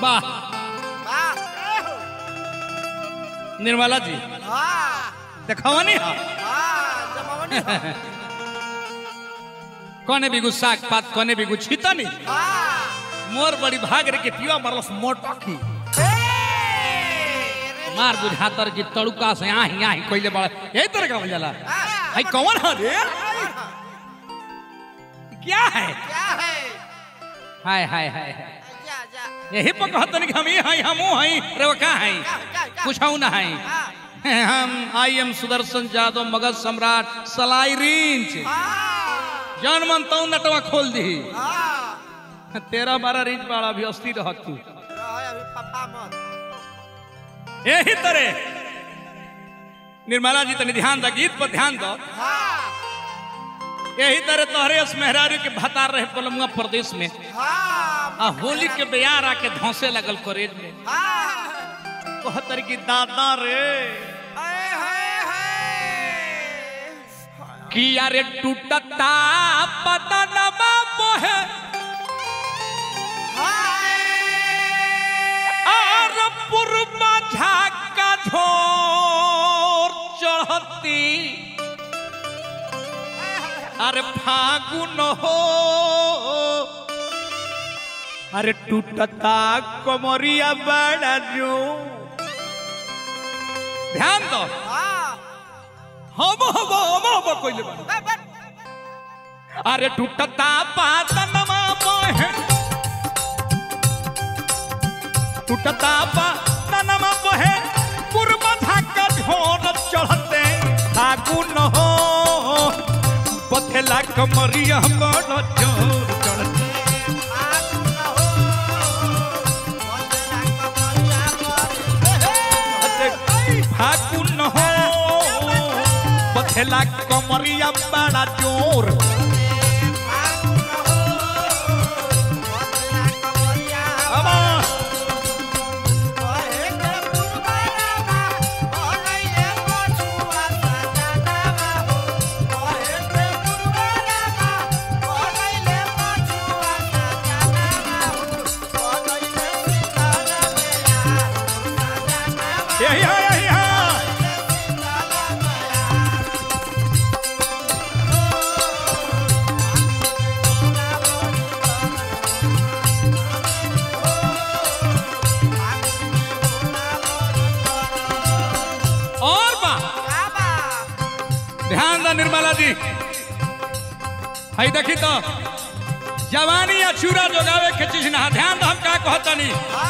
वाह निर्मला जी देखवनी हा कौने बिगु साग पात कौने बिगु छितनी मोर बड़ी भाग रे के पिया मरलस मोटकी मार बुझातर जी तड़ुका से आही आही कोइले बड़ा यही तरह का जाला भाई कौन है रे क्या है हाय हाय हाय हाय यही पर कहतन कि हम ही हई हमू हई रे वो का हई कुछ ना हई हम आई एम सुदर्शन यादव मगध सम्राट सलाई रिंच जान मन तऊ नटवा खोल दी तेरा बारह रिंच वाला भी अस्थिर रह तू यही तरह निर्मला जी तनी ध्यान दा गीत पर ध्यान दो यही तरह तोहरे उस मेहरारू के भतार रहे पलमुआ प्रदेश में आ होली के बयार आके धौसे लगल कॉलेज में कहतर की दादा रे किया रे टूटता पतनमा बोहे और पुरबा झाका झोर चढ़ती अरे फागुन हो अरे टूटता कमरिया बड़ा जो ध्यान दो हम हम हम हम कोइले बा अरे टूटता पातनमा बहे टूटता पातनमा बहे पूर्व धाका ढोर चढ़ते फागुन हो पथेला कमरिया बड़ जोर चढ़ते फागुन हो पथेला कमरिया बड़ा जोर अब यही है यही है और बा ध्यान दा निर्मला जी हई देखी तो जवानी या चूरा जोगावे के चीज ना ध्यान दो हम का कहतनी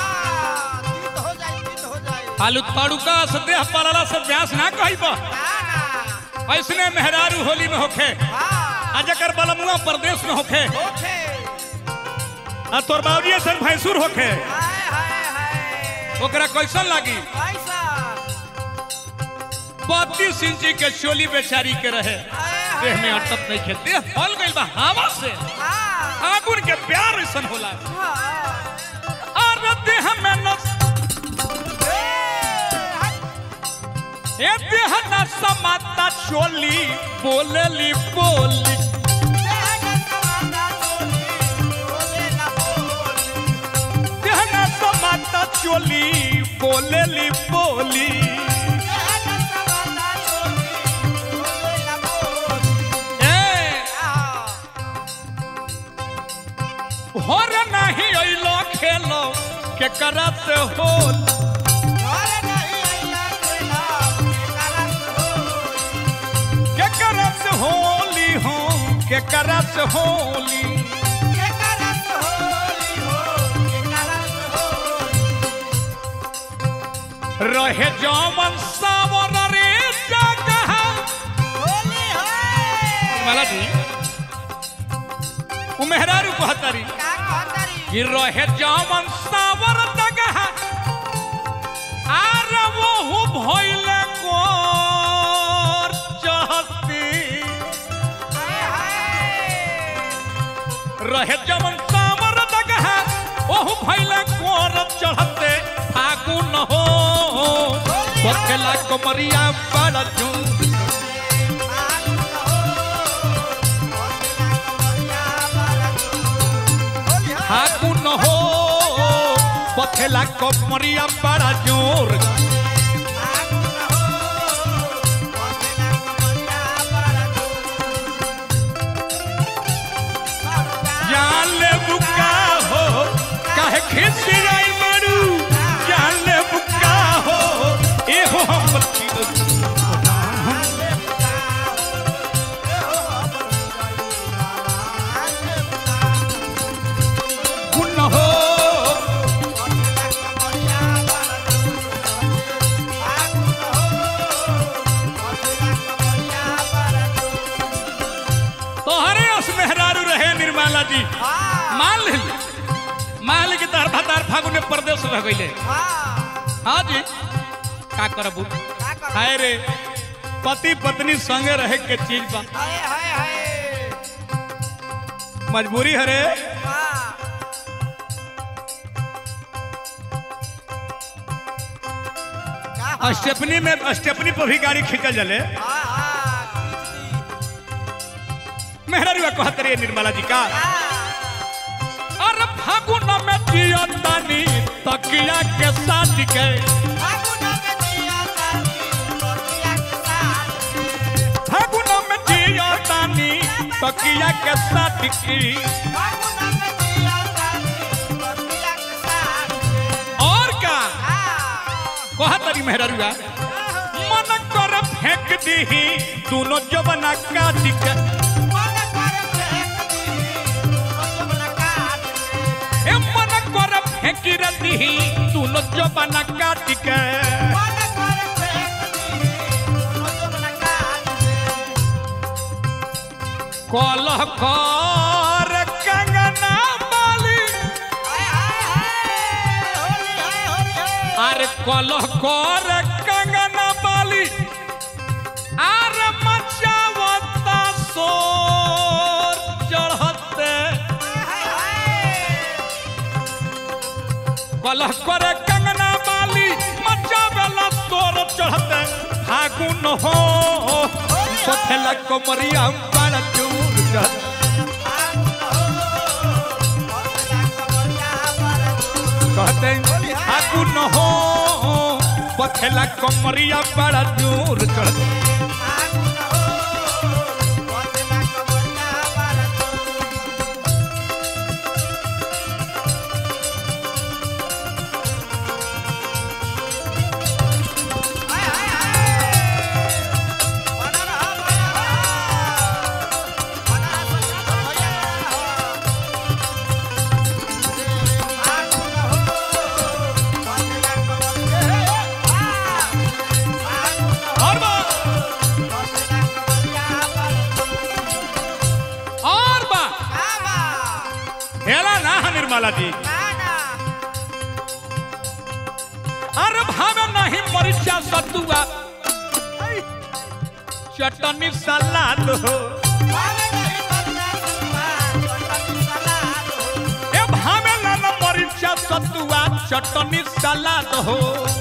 आलू तड़ुका से देह पलला से व्यास ना कहिबा ऐसने मेहरारू होली में होखे आ जकर बलमुआ प्रदेश में होखे आ तोर बाबूजी सन भैंसुर होखे ओकरा कैसन लागी बत्तीस इंची के चोली बेचारी के रहे देह में अटक नहीं खे देह फल गइल बा हवा से आगुन के प्यार ऐसन होला और देह में नस ए देह न समाता चोली बोलेली बोली देह न समाता चोली बोलेली बोली ए होर नहीं अइलो खेलो के करत होल के करत होली हो के करत होली रहे जमन सावर रे जगह माला जी उ मेहरारू कहतरी कि रहे जमन सावर जगह आर वो भइले कोर चहती रहे जमन सावर जगह ओहु भइले कोर चढ़ते फागुन हो बखेला कमरिया बड़ा चुन फागुन हो पथेला कमरिया बड़ा जोर जान ले बुका हो काहे खिस जाई मरू जान ले बुका हो ए हो हम गुण हो तोहरे उस मेहरारू रहे निर्मला जी मान ले मान ले कि तार भतार फागुन में परदेश रह गइले हाँ जी का करबू हाय रे पति पत्नी संगे रहे के चीज बा मजबूरी हरे स्टेपनी में स्टेपनी पर भी गाड़ी खींचल जले मेहरारू कहत रही निर्मला जी का अरे फागुन में जियतानी तकिया के साथ के फागुन में जियतानी तकिया के साथ की और का कहत रही मेहरारू मन कर फेंक दीही दोनों जबना काट के ए मन कर फेंक रही दोनों जबना काट के कलह कर कंगना बाली अरे कलह कर कंगना बाली अरे मचावता सोर चढ़ते कलह कर कंगना बाली मचावेला सोर चढ़ते फागुन हो सोथेला कमरिया बड़ा दूर चढ़ते कहते फागुन हो पथेला कमरिया बड़ा दूर चढ़ते और बा और बा हेला ना है निर्मला जी अरे भावे नहीं मरीचा सतुआ चटनी सलाद हो ए भावे ना ना मरीचा सतुआ चटनी सलाद हो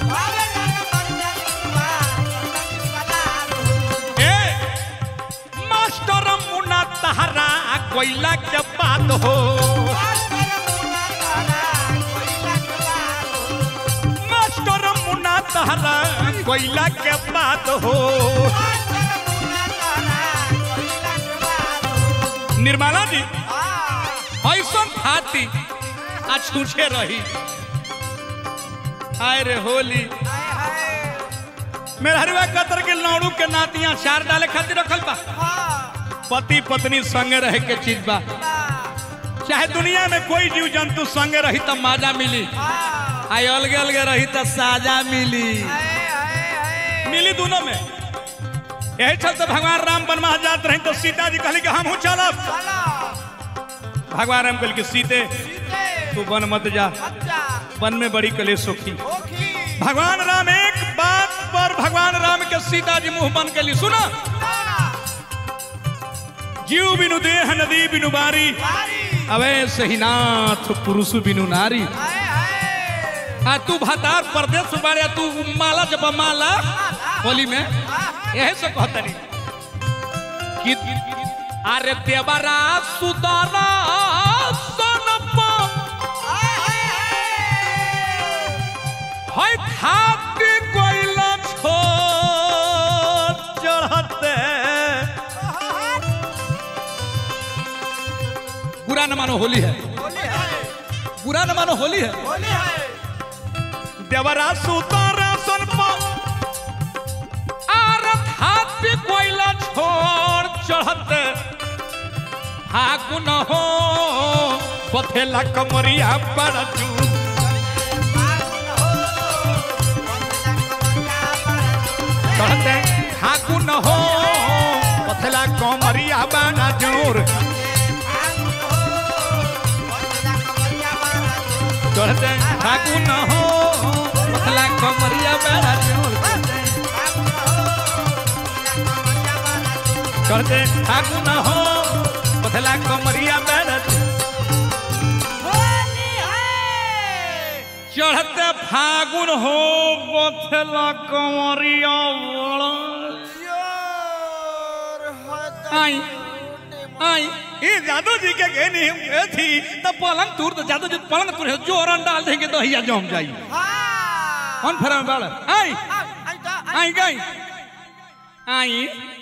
ए मास्टर मुना तहरा कोयला के बात हो मास्टर मुना तहरा कोयला के बात हो निर्मला जी ऐसा खाती आज छूछे रही हाय रे होली मेहरवा कतर के लौड़ू के नातियां चार डाले खातिर रखल बा पति पत्नी संगे रहे के चीज बा चाहे दुनिया में कोई जीव जंतु संगे रही तो मजा मिली आई अलगे अलगे रही तो साजा मिली मिली दोनों में यही चलते भगवान राम बनवा जात रहे तो सीता जी कहली कि हम चलब भगवान राम कहल कि सीते तू वन मत जा वन में बड़ी कले सुखी भगवान राम एक बात पर भगवान राम के सीता जी मुंह बन के लिए सुना जीव बिनु देह नदी बिनु बारी अवे सही नाथ पुरुष बिनु नारी आ तू भतार परदेश में बारे तू माला जब माला होली में यही से कहतनी कि अरे देवरा सुदारा सनप मानो होली है होली है बुरा न मानो होली है होली है देवरा सुतारा सन पर आर थापी कोइला छोड़ चढ़त फागुन हो पथेला कमरिया पर चू चढ़ते फागुन हो पथेला कमरिया बाना जोर चढ़ते फागुन हो पथेला कमरिया बाना जोर चढ़ते फागुन हो पथेला कमरिया बाना जोर चढ़ते फागुन हो पथेला कमरिया बाना आई आई ये जादू जी के कहनी हम गए थी तब पलंग तूर तो जादू जी पलंग तूर जोरन डाल देंगे तो हिया जम जाई कौन फेरा में बाल आई आई गई आई